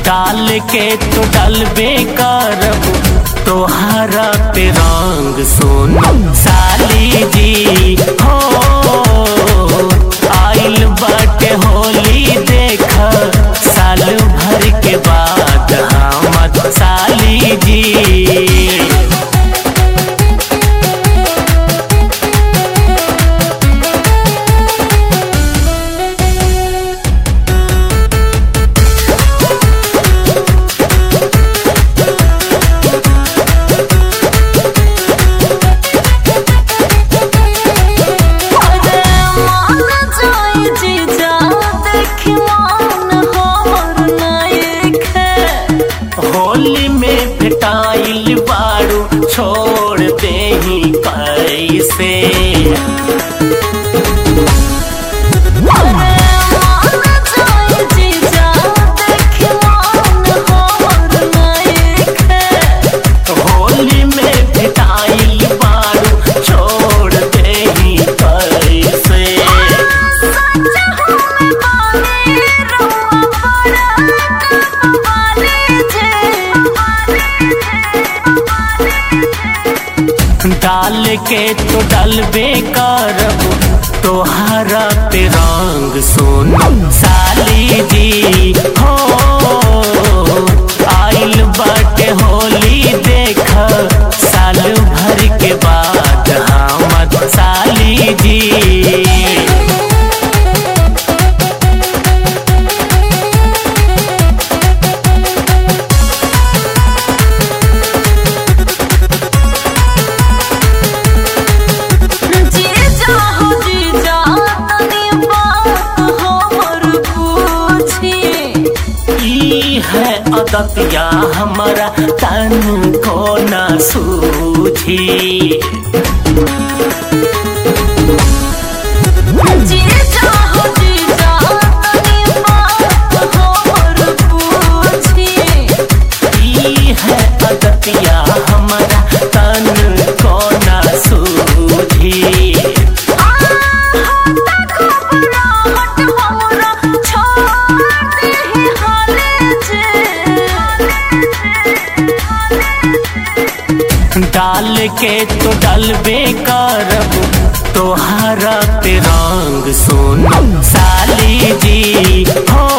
डाल के तो डलबे करब तोहरा पे रंग सोनो साली जी हो आइल बाटे होली देख साल भर के बाद हमद साली जी अरे मान जाई जीजा देखी मान हमर नायक होली में भेटाइल बारू छोड़ दे ही कैसे अरे मान जाई जीजा देखी मान हमर नायक होली में भेटाइल बारू छोड़ दे ही कैसे सच हमें बानी रुआ पड़ा कबाली जे डाल के तो डलबे करब तोहरा पे रंग सोनो साली जी हो आइल बाटे होली देख साल भर के बाद हमद साली जी जीजा हो जीजा तनी बात हमर पूछी ई है अदतिया हमारा तन को न सूझी जीजा हो जीजा तनी बात हमर पूछी ई है अदतिया हमारा तन को न सूझी आ होता घबराहट हमरा छोड़ दे हाले जे डाल के तो डलबे करब तोहरा पे रंग सोनो साली जी हो